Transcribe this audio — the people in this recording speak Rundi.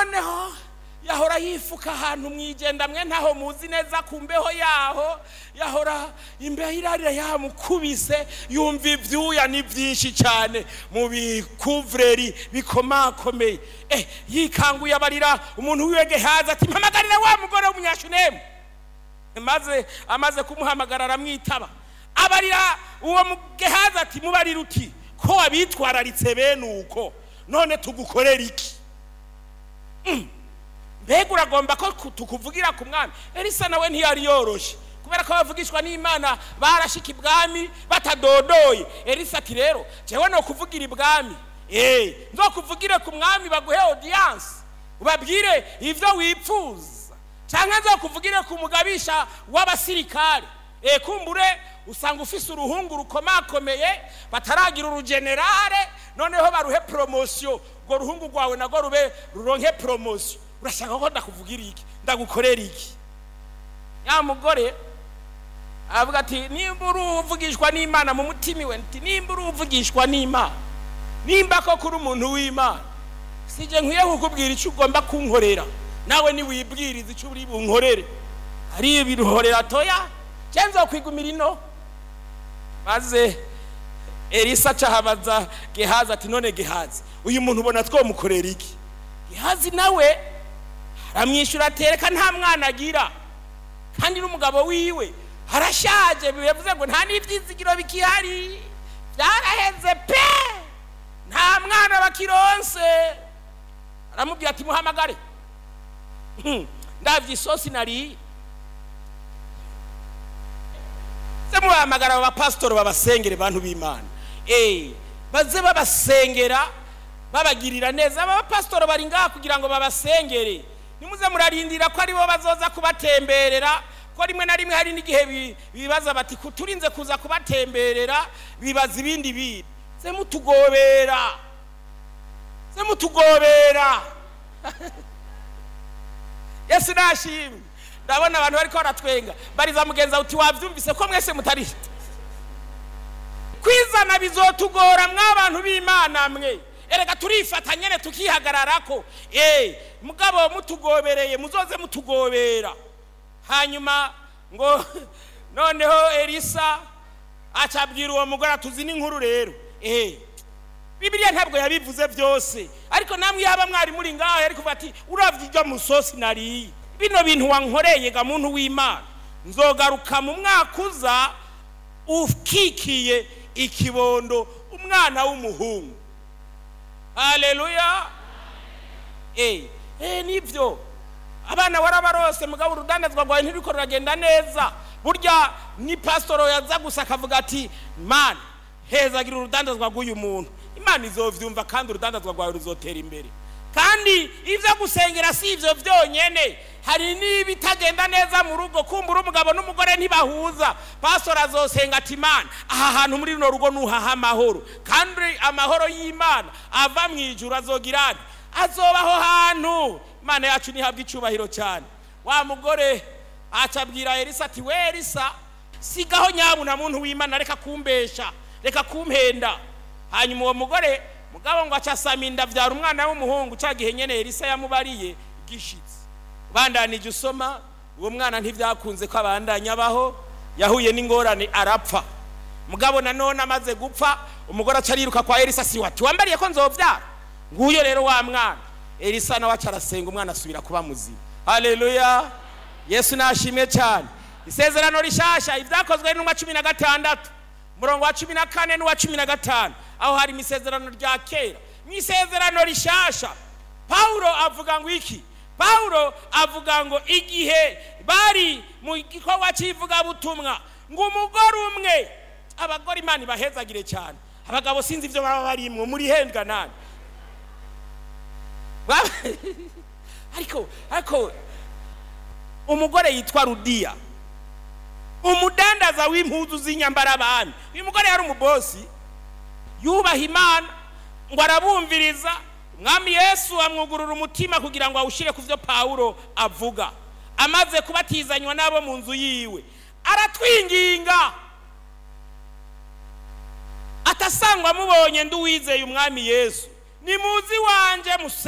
noneho yahora yifuka ahantu mwigenda mwe ntaho muzi neza ku mbeho yaho yahora imbeho irarira yamukubise yumva ibyuya ni byinshi cyane mu bikuvureri bikomakomeye eh yikanguye abarira umuntu wiwe gehazi ati mpamagarira wa mugore w'umunyashunemu maze amaze kumuhamagara aramwitaba abarira uwo mugehazi ati mubarira uti ko wabitwararitse bene uko none tugukorera iki mbega uragomba ko ku- tukuvugira ku mwami elisa nawe ntiyari yoroshye kubera ko bavugishwa n'imana barashika ibwami batadodoye elisa ati rero jewe no kuvugira ibwami eh nzokuvugire ku mwami baguhe audience ubabwire ivyo wipfuza canke nzokuvugire ku mugabisha w'abasirikare eh kumbure usanga ufise uruhungu rukomakomeye bataragira urugenerale noneho baruhe promosiyo urwo ruhungu rwawe nagwo rube ruronke promosiyo urashaka ko ndakuvugira iki ndagukorera iki ya mugore avuga ati nimba uri uvugishwa n'imana mu mutima iwe nti nimba uri uvugishwa n'imana nimba ko kuri umuntu w'imana sije nkwiye kukubwira icyo ugomba kunkorera nawe niwibwiriza icyo uri bunkorere ari ibiruhorera toya cyangwa kwigumira ino maze elisa acahabaza gehazi ati none gehazi uyu muntu ubona twomukorera iki gehazi nawe aramwishyura atereka nta mwana agira kandi n'umugabo wiwe arashaje bivuze ngo nta n'ibyizigiro bikihari byaraheze pe nta mwana bakironse aramubwira ati muhamagare Hmm, ndabye isosi nariye se mubahamagara aba bapasitori babasengere bantu b'imana eh baze babasengera babagirira neza aba bapasitori bari ngaha kugira ngo babasengere nimuze murarindira ko aribo bazoza kubatemberera ko rimwe na rimwe hari n'igihe bi- bibaza bati "Ku- turinze kuza kubatemberera bibaza ibindi bintu se mutugobera se mutugobera yesu nashimwe ndabona abantu bariko baratwenga bariza mugenza uti wavyumvise ko mwese mutari kwizana bizotugora mw'abantu b'imana mwe erega turifata nyene tukihagararako eh mugabo mutugobereye muzoze mutugobera hanyuma ngo noneho elisa acabwira uwo mugore atuzi n'inkuru rero eh bibiliya ntabwo yabivuze byose ariko namwe yaba mwari muri ngaho yari kuva ati uravye iryo musosi nariye bino bintu wankoreye ga muntu w'imana nzogaruka mu mwaka uza ukikiye ikibondo umwana w'umuhungu haleluya eh eh nivyo abana warabarose mugabo urudandazwa rwawe ntiriko ruragenda neza burya ni pasitoro yaza gusa akavuga ati mana hezagira urudandazwa rw'uyu muntu imana izovyumva kandi urudandazwa rwawe ruzotera imbere kandi ivyo gusengera si ivyo vyonyene hari n'ibitagenda neza mu rugo kumbura umugabo n'umugore ntibahuza pasitoro azosenga ati imana aha hantu muri runo rugo nuhaha amahoro kandi amahoro y'imana ava mu ijuru azogira ati azobaho hantu imana yacu ntihabwa icubahiro cyane wa mugore acabwira elisa ati we elisa sigaho nyabuna muntu w'imana reka kumbesha reka kumpenda hanyuma uwo mugore mugabo ngo acasama inda avyara umwana w'umuhungu ca gihe nyene elisa yamubariye gishitse bandanije usoma uwo mwana ntivyakunze ko abandanya abaho yahuye n'ingorane arapfa mugabo nanone amaze gupfa umugore aca ariruka kwa elisa si wati wambariye ko nzovyara nguyo rero wa mwana elisa nawe aca arasenga umwana asubira kuba muzima haleluya yesu nashimwe cyane isezerano rishasha ibyakozwe n'umwa cumi na gatandatu umurongo wa cumi na kane n'uwa cumi na gatanu aho hari mu isezerano rya kera mu isezerano rishasha pawulo avuga ngo iki pawulo avuga ngo igihe bari mu gikorwa cy'ivugabutumwa ngo umugore umwe abagore imana ibahezagire cyane abagabo sinzi ibyo baba barimwo muri hendwa nani Ba- ariko ariko umugore yitwa rudiya umudandaza w'impuzu z'inyambara abami uyu mugore yari umubosi yubaha imana ngo arabumviriza umwami yesu amwugurura umutima kugira ngo awushyire ku byo pawulo avuga amaze kubatizanywa n'abo mu nzu yiwe aratwinginga atasangwa amubonye ndi uwizeye umwami yesu nimuzi wanje muse